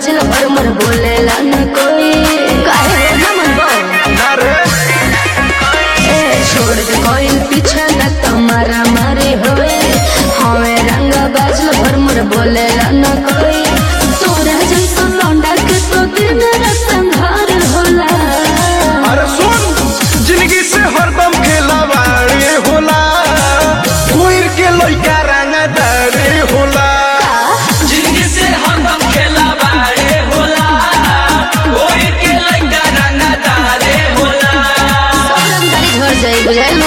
बाजल पर मर बोलेला न कोई काहे हो ना मन बो अरे ए छोड़ दे कोई पीछे न तुम्हारा मारे होए हमें रंग बाजल पर मर बोलेला न कोई तोरा जैसा लौंडा के तो दिन रात संहार होला अरे सुन जिंदगी से हरदम खेलावाड़े होला कोई के लइका रंगदारे होला जिंदगी से हरदम खेला बाड़े होला कोई के लइका रंगदारे होला सब रंगदारी झड़ जाई बुझाइलो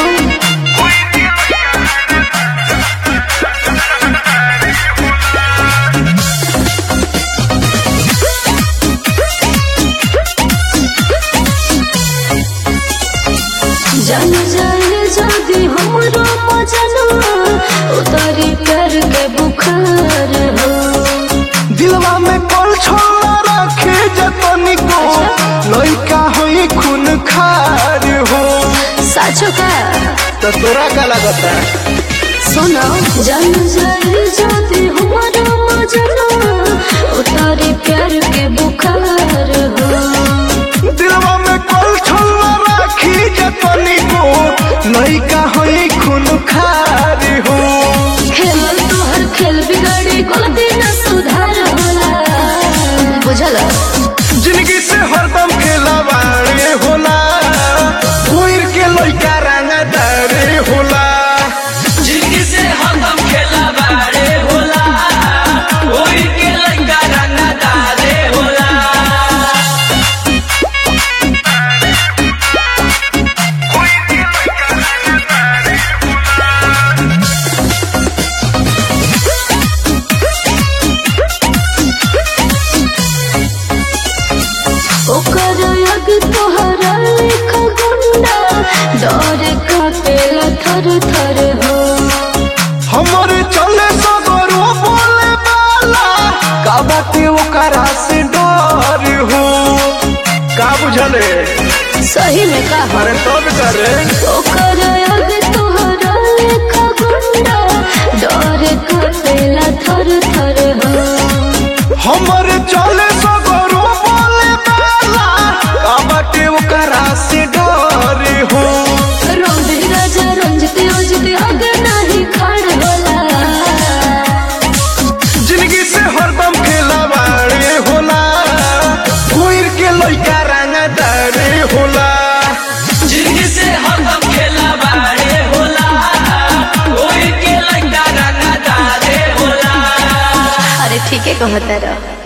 जन जाए जदी हमरो मजनवा उतारी कर के बुखार हो दिलवा में कल छोड़ा रखे जतनी को लइका होई खून खार हो साचो का तो तोरा का लगता सुनो जन जाए जदी हमरो मजनवा उतारी प्यार के बुखार हो दिलवा में कल छोड़ा रखी जतनी को लइका होई खून खार हो खेल तोहर खेल बिगड़ी गलती न सुधार होला बुझल जिंदगी से हरदम खेलावाड़े होला कोई के लइका रंगदारे होला जिंदगी से हरदम खेला बाड़े होला कोई के लइका रंगदारे होला ओकर अग तोहरा लेखा गुंडा डर कापेला थर थर हो हमर चले सगरो बोले वाला का बाते ओकरा से डर हो का बुझले सही में का हो अरे तब करे ओकर अग तोहरा लेखा गुंडा डर कापेला थर थर हो हमर चले सगरो बोले वाला का बाते ओकरा से डर हो रोंदे राजा रंजित योजित अग नाही खाड़ होला जिंदगी से हरदम खेलावाड़े होला कोई के लइका रंगदारे होला जिंदगी से हरदम खेला बाड़े होला कोई के लइका रंगदारे होला अरे ठीक है कहता रह